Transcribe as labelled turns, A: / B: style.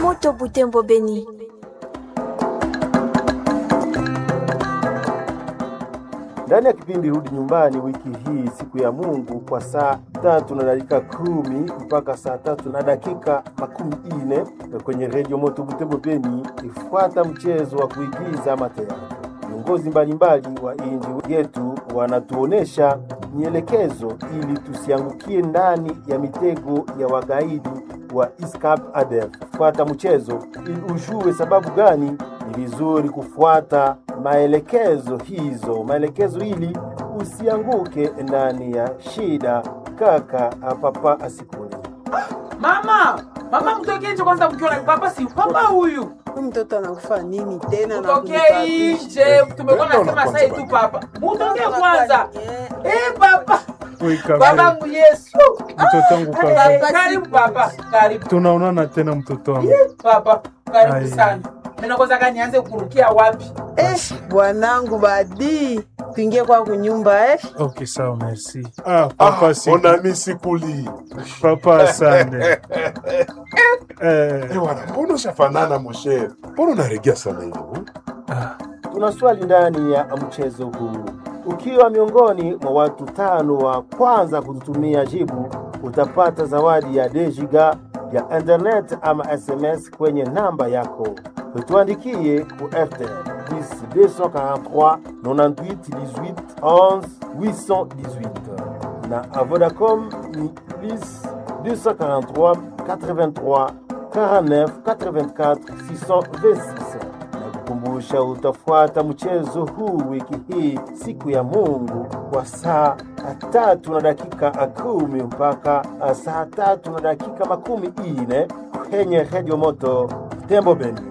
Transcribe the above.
A: Moto Butembo Beni.
B: Ndani ya kipindi Rudi Nyumbani wiki hii, siku ya Mungu, kwa saa tatu na dakika kumi mpaka saa tatu na dakika makumi ine kwenye redio Moto Butembo Beni, ifuata mchezo wa kuigiza mateatro. Viongozi mbalimbali wa inji yetu wanatuonesha mielekezo ili tusiangukie ndani ya mitego ya wagaidi wa ISCAP ADF. Fuata mchezo ili ujue sababu gani ni vizuri kufuata maelekezo hizo, maelekezo ili usianguke ndani ya shida. Kaka papa asikuni
C: Mama, mama mtokee nje kwanza mkiona papa si papa huyu.
D: Huyu mtoto anakufa nini tena? na
C: Mtokee
D: kunitabisha?
C: nje. Tumekuwa nasema sasa tu papa. Mtokee kwanza. Eh papa. Baba mu Yesu.
E: Mtoto wangu
C: Eh,
E: kwanza,
C: Karibu papa. Karibu
E: tunaonana tena mtoto wangu.
C: papa. Karibu
E: Ai.
C: sana. Mimi kwanza kanianze kurukia wapi?
D: Eh, bwanangu badi tuingie kwa kunyumba eh.
E: Okay, sawa, merci. Ah, papa si
F: mon ami sikuli
E: papa asante. eh,
F: Eh, wana mbona ushafanana moshe mbona unaregea sana hivyo
E: ah,
B: Tuna swali ndani ya mchezo huu. Ukiwa miongoni mwa watu tano wa kwanza kututumia jibu, utapata zawadi ya dejiga ya internet ama SMS kwenye namba yako. Tuandikie ku RTL 243 98 18 11 818 na a Vodacom ni plus 243 83 49 84 626 na kukumbusha utafuata mchezo huu wiki hii siku ya Mungu kwa saa tatu na dakika kumi mpaka saa tatu na dakika makumi ine kwenye redio moto Tembo Beni.